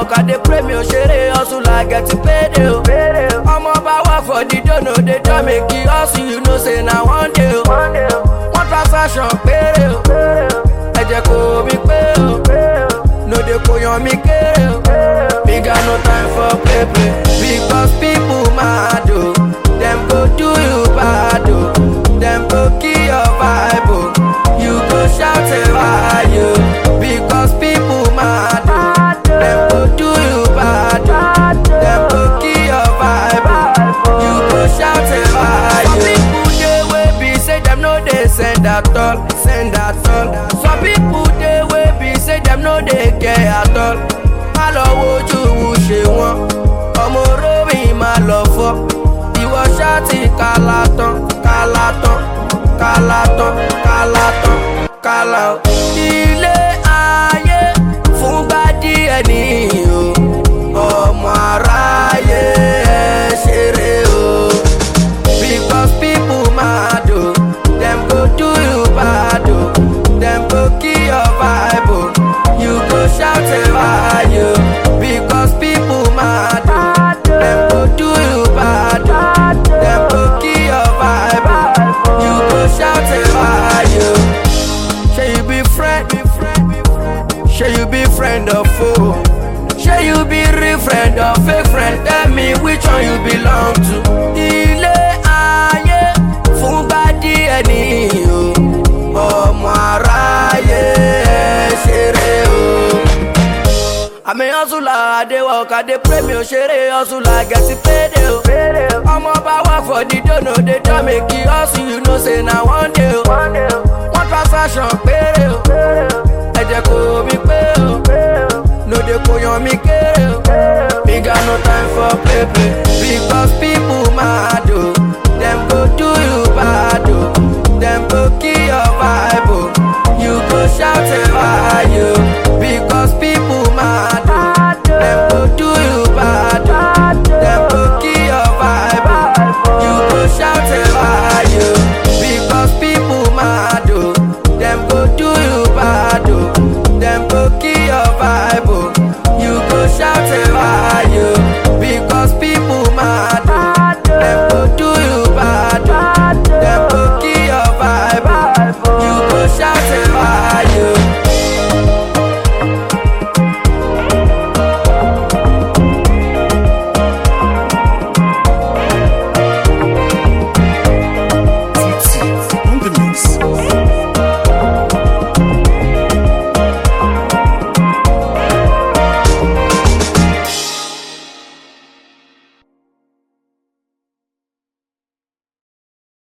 work, I dey pray me o ṣeré hustle like get paid o. Ọmọ bá work for the dono, dey try make e hustle, you know say na one day o. One transaction péré o, ẹ jẹ́ kó mi pé o. No dey kó yan mi kéré o. Me got no time for play play because people mad o. Dem go do you bad o. Dem go kill your vibe o. You go shout a why o. Because people mad o. Dem go do you bad o. Dem go kill your vibe o. You go shout a why o. Some people dey wey be say dem no dey send at all, send at all. Some people dey wey be say dem no dey care at all. Má lọ wojú wù ṣe wọ́n, ọmọ orómi má lọ fọ́. Ìwọ ṣáàtì kálá tán, kálá tán, kálá tán, kálá tán, kálá o. Ilé ayé fúngbà díẹ̀ nìyí o, ọmọ aráyé ẹ ṣeré o. Because people mad o, dem go do you bad o, dem go kill your vibe o, you go shout a why o. Because people mad o, dem go do you bad o, dem go kill your vibe o, you go shout a why o. Shey you be friend, shey you be friend or foe, shey you be real friend or fake friend, tell me which one you belong to. Ilé ayé fúngbà díẹ̀ nìyí o, ọmọ aráyé ẹ ṣeré o. àmì hustle I dey work, I dey pray mi ò ṣeré hustle I get paid o. ọmọ bá work for the dono, dey try make e hustle, you know say na one day o. one transaction péré o, ẹ jẹ́ kó mi pé o. no dey kó yan mi kéré o. me got no time for play play because people